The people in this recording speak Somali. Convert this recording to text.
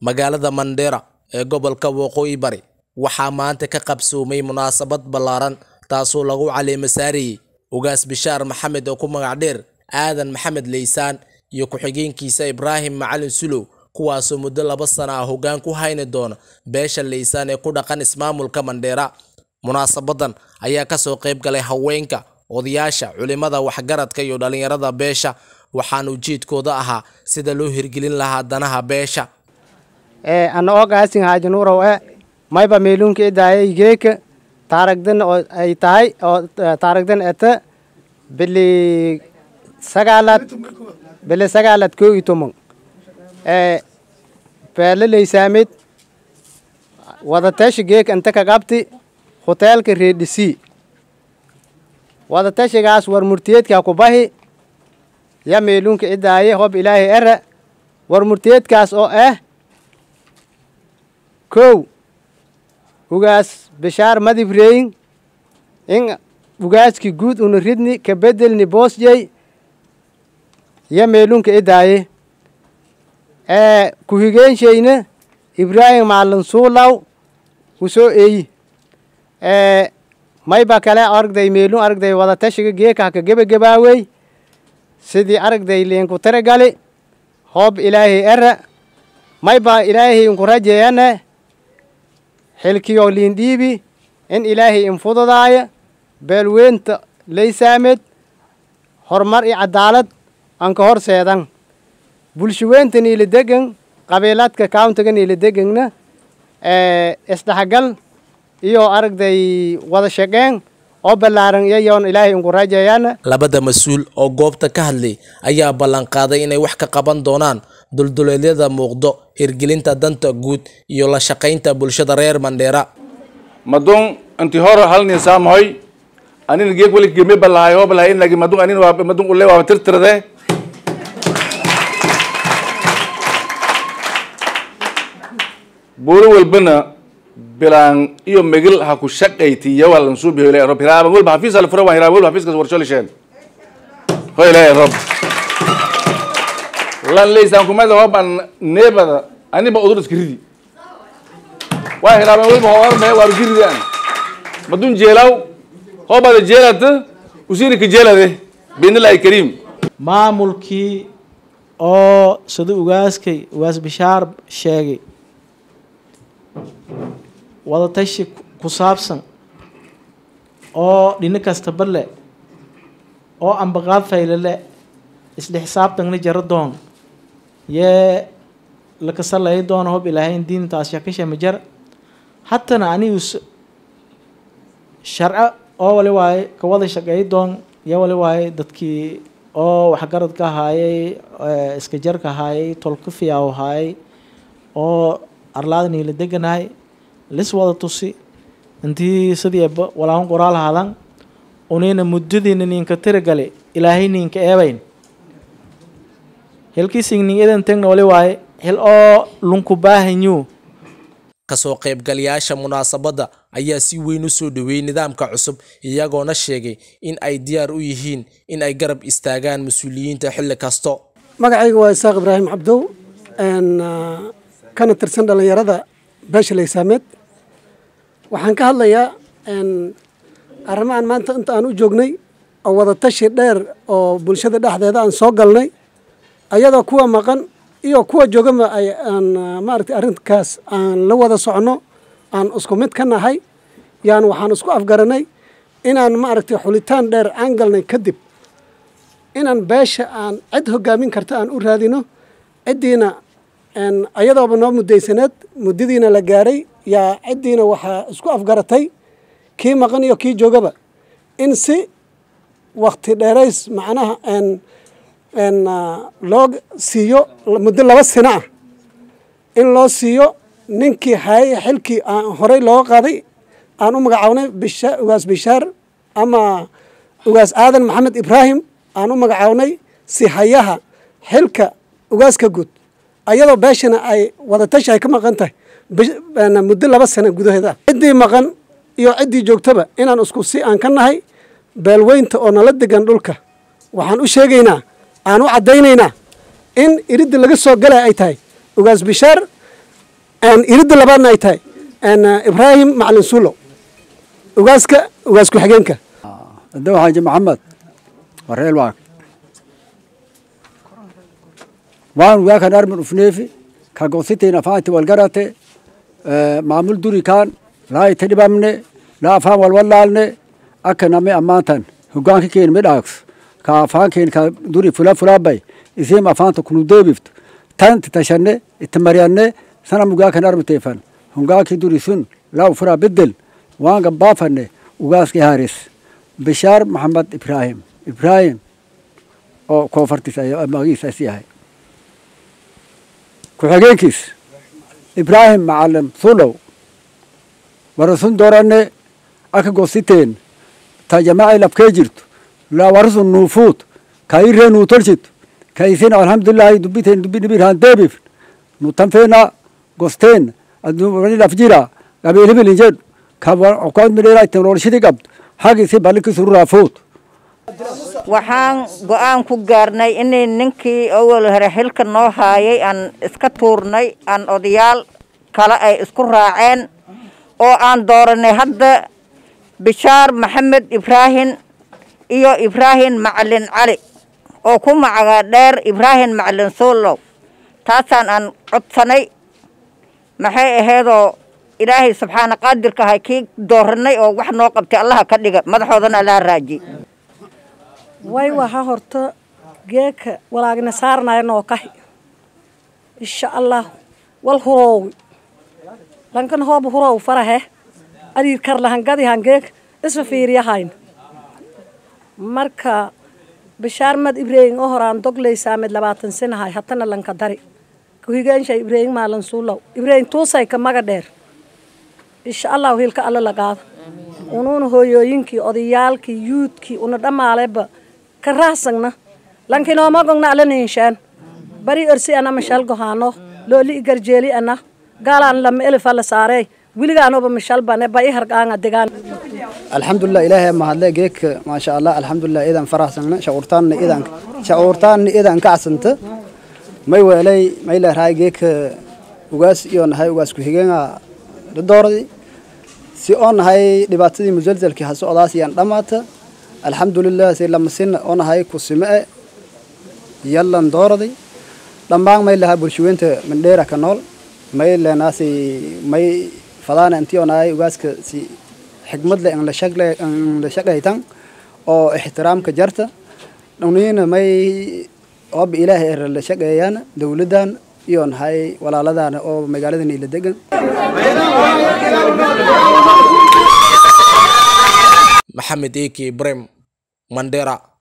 magaalada mandheera ee gobolka waqooyi bari waxaa maanta ka qabsoomay munaasabad ballaaran taasoo lagu caleemo saarayey ugaas bishaar maxamed oo ku magac dheer aadan maxamed leysaan iyo ku-xigeenkiisa ibraahim macalin sulow kuwaasoo muddo laba sana ah hoggaan ku hayni doona beesha leysaan ee ku dhaqan ismaamulka mandheera munaasabadan ayaa kasoo qayb galay haweenka odayaasha culimada waxgaradka iyo dhallinyarada beesha waxaana ujeedkooda ahaa sida loo hirgelin lahaa danaha beesha ana ogaasin haajanuurow e mayba meelunka idaayay geeka taaragdan oo ay tahay oo taaragdan eta bili sagaalad bili sagaalad koo iyo toban ee beele leysaamid wadatasha geeka inta ka qabti hoteelka reedhisi wadatashigaas war murtiyeedkaa ku bahi ya meelunka idaaye hob ilaahay era war murtiyeedkaas oo ah kow ugaas bishaar madib reyin in ugaaski guud una ridni ka bedelni boosjey ya meelunka idaaye ee ku-higeenshayna ibraahim maalin suulaw usoo eeyi ee mayba kale aragday meelun aragday wadatashiga geekah ka gebagebaawey sidii aragday liinku tiragali hoob ilaahay era mayba ilaahay inku rajeeyane xilkiyo liindhiibi in ilaahay infududaaya beelweynta leysaamed horumar iyo cadaalad anka horseedan bulshaweynta niila degan qabiiladka countiga niila degangna isdhexgal iyo aragday wada shaqeen oo ballaaran iyayoon ilaahay inku rajeeyana labada mas-uul oo goobta ka hadlay ayaa ballanqaaday inay wax ka qaban doonaan dulduleedyada muuqdo hirgelinta danta guud iyo la shaqaynta bulshada reer mandheera madun inti hor halnin saamahoy anin geeg weli geme balahay ho balahay inagi madun anin waa madun ule waa tirtirade buuro walbana bilaan iyo megil ha ku shaqayti yawa lan suubi ho ilahay rob hiraaban walba hafiis hal fura waan hiraaban walba hafiiskas warsho lisheen ho ilahay rob lan leysaan kumada hoban neebada aniba udur iska ridi waa hiraaban walba hoorme waaru jiridaan madun jeelaw hoobada jeelata usiri ka jeelade biidnillahi kariim maamulkii oo sida ugaaskay ugaas bishaar sheegay wadatashi ku saabsan oo dhino kastaba le oo ambaqaad faylale isla xisaabtanna jaro doon yee lakasalay doona hob ilaahayn diintaas shakashama jar hatana anigu sharco oo wali waaye ka wada shaqeey doon yo wali waaye dadkii oo waxgaradka ahaayey iska jarka ahaayey tolka fiyaaw ahaayey oo arlaada niila deganahay lis wada tusi intii sidiiba walaahan qoraal hadan unina muddadiina ninka tiragale ilaahay ninka eebayn hilkiising nin idan tegna wali waaye hil oo lunku baahanyu kasoo qaybgalayaasha munaasabadda ayaa si weyn u soo dhoweeyey nidaamka cusub iyagoona sheegay in ay diyaar u yihiin in ay garab istaagaan mas-uuliyiinta xilli kasto magacayga waa isaaq ibraahim cabdow kana tirsan dhallinyarada beesha leysaameed waxaan ka hadlayaa arrimahan maanta inta aan u joognay oo wadatashi dheer oo bulshada dhexdeeda aan soo galnay ayadoo kuwa maqan iyo kuwa joogaba ay aan maaragtay arrinkaas aan la wada socno aan isku mid ka nahay yaan waxaan isku afgaranay inaan maaragtay xulitaan dheer aan galnay kadib inaan beesha aan cid hogaamin karta aan u raadino ciddiina ayadooba noo muddaysaneed muddadiina la gaaray yaa ciddiina waxaa isku afgaratay kii maqan iyo kii joogaba in si wakti dheerays macnaha loo siiyo muddo laba sino ah in loo siiyo ninkii hayay xilkii aan horey looga qaaday aan u magacawnay bisha ugaas bishaar ama ugaas aadan maxamed ibraahim aan u magacawnay si hayaha xilka ugaaska guud ayadoo beeshana ay wadatashi ay ka maqan tahay muddo laba sano gudaheeda ciddii maqan iyo ciddii joogtaba inaan isku si aan ka nahay beelweynta oo nala degan dhulka waxaan u sheegaynaa aan u caddaynaynaa in iridda laga soo galay ay tahay ugaas bishaar iridda labaadna ay tahay ibraahim macalin suulow ugaaska ugaas ku-xigeenka عندما حاج محمد وريل واك وان وياك نرمن فنيفي كاغوسيتي نفاتي والقراتي معمول دوري كان لا يتدبامني لا فام والولالني أكنا مي أمانتن هقان كين مداكس كافان كين كدوري فلا فلا باي إزيم أفان تكونو ديبفت تانت تشني التمرياني سنة مقاك نرمن تيفن هقان دوري سن لا فرا بدل وان بافني وقاسكي هاريس bishaar maxamed ibraahim ibraahim oo koonfartiis magiisaas yahay ku-xigeenkiis ibraahim macalin sulow warasun doranne aka gositeen ta jamaaci labkee jirto la warasun nuufuut ka iree nuu tolchito ka isin alhamdulillahi dubiteen dubi nibirhan deebif nu tanfeena gosteen aduni lafjira gabeelibilin jedhu ka okaad midheera teknoloshidi qabdo hagisi balikis ruraafood waxaan go-aan ku gaarnay inay ninkii awal hore xilka noo haayay aan iska tuurnay aan odayaal kale ay isku raaceen oo aan dooranay hadda bishaar maxamed ibraahim iyo ibraahim macalin cali oo ku magaca dheer ibraahim macalin suulow taasaan aan codsanay maxay ahaydoo ilaahay subxaana qaadirka ahay kii dooranay oo wax noo qabtay allaha ka dhiga madaxoodana allaha raaji way waha horta geeka walaagna saarnaya noo kahi insha allah wal huroowi lankan hoob huroow farahe adiir karlahangadihan geek isfa fiiriyahayn marka bishaar mad ibraahim oo horaan dogleysaa mid labaatan sinahay hatana lanka dari kuhigeensha ibraahim maalan suulow ibraahim tuusay ka maga dheer insha allahu hilka alla la qaado unuuna hooyooyinkii odayaalkii yuudkii una dhammaaleba ka raahsagna lankinoomagogna alla niinshaan bari orsi ana mishal gohaano looli igarjeeli ana gaalaan lama elifa la saarey wiligaanoba mishalbane ba i hargaanga degaan alxamdulilah ilaahay mahadle geeka maasha allah alxamdulilah idan faraxsagna shacuurtaanna idan shacuurtaanna idan kacsanta may weelay may leerahay geeka ugaas iyo nahay ugaas ku-xigeenga dooradi si oo nahay dhibaatadii musalsalkii ha socdaas iyaan dhammaata alxamdulilah si lamasin oo nahay kusime-e yallan dooradi dhammaan may lahaa bulshaweynta mandheera ka nool may leenaasi may fadaana intii oo nahay ugaaska si xigmad leh la shaqaytan oo ixtiraamka jarta dhuniina may ooba ilaahay er la shaqeeyaan dowladdan iyo nahay walaaladaana oo magaalada niila degan maxamed eki ibrahim mandera